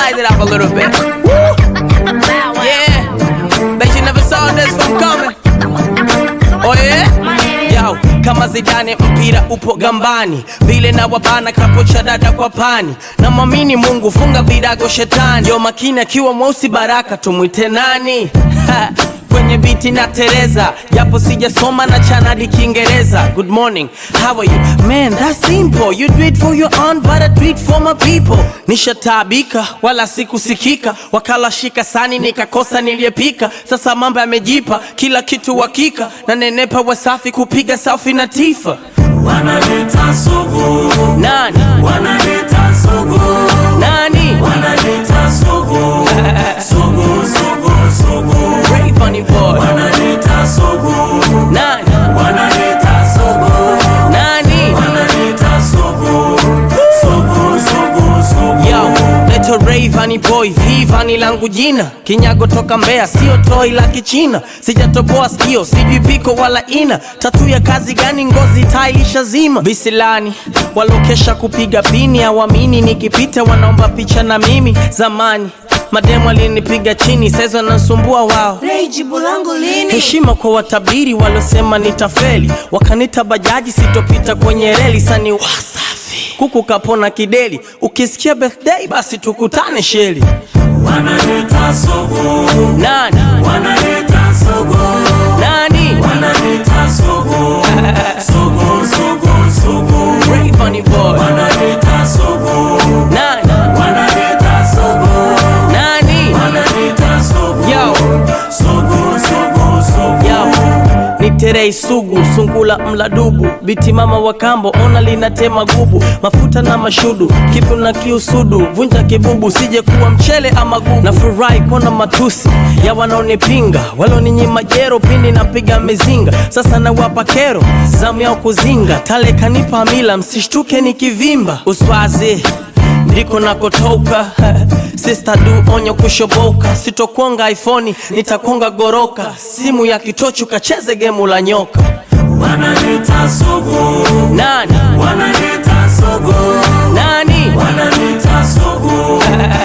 Spice it up a little bit. Woo! Yeah. Bet you never saw this one coming. Oh yeah? Yo, kama Zidane mpira upo gambani, vile na wabana kapocha dada kwa pani. Na mwamini Mungu, funga virago shetani. Yo makini akiwa mweusi baraka, tumwite nani? Ha, kwenye biti na Tereza, japo sijasoma na chanadi Kiingereza. Good morning, how are you? Man, that's simple. You do it for your own, but I do it for my people. Nishataabika wala sikusikika, wakala shika sani nikakosa niliyepika. Sasa mambo yamejipa, kila kitu hakika, na nenepa Wasafi kupiga selfie na Tifa. Wanaleta sugu, Nani wanaleta sugu, nani? wanaleta sugu, sugu, sugu, sugu, Ray Funny Boy. wanaleta sugu, Nani wanaleta sugu, nani? wanaleta sugu, sugu, sugu, sugu. Yo, leto Ray Vani Boy, V Vani langu jina, kinyago toka Mbeya, sio toi la Kichina, sijatoboa sikio, sijui piko wala ina, tatu ya kazi gani? Ngozi tailisha zima, visilani walokesha kupiga pini, hawamini nikipita, wanaomba picha na mimi. Zamani mademu alinipiga chini, saizi wanasumbua wao Ray, jibu langu lini? heshima kwa watabiri waliosema nitafeli, wakanita bajaji sitopita kwenye reli. Sani Wasafi kuku kapona kideli, ukisikia birthday basi tukutane sheli. Wanaleta sugu, Nani wanaleta sugu, nani? wanaleta sugu, sugu, sugu, sugu, Ray Funny Boy. wanaleta sugu, Nani wanaleta sugu, nani? wanaleta sugu, Yo. sugu, sugu, sugu. Yo, ni terei sugu sungula mladubu biti mama wa kambo ona linatema gubu mafuta na mashudu kipu na kiusudu vunja kibubu sije kuwa mchele ama gubu na furahi kona matusi ya wanaonipinga waloninyima jero pindi napiga mizinga sasa nawapa kero zamu yao kuzinga tale kanipa mila msishtuke nikivimba uswazi ndiko nakotoka Sister du onyo kushoboka, sitokonga iPhone, nitakonga goroka, simu ya kitochu kacheze gemu la nyoka. Wanaleta sugu, Nani wanaleta sugu, nani wanaleta sugu,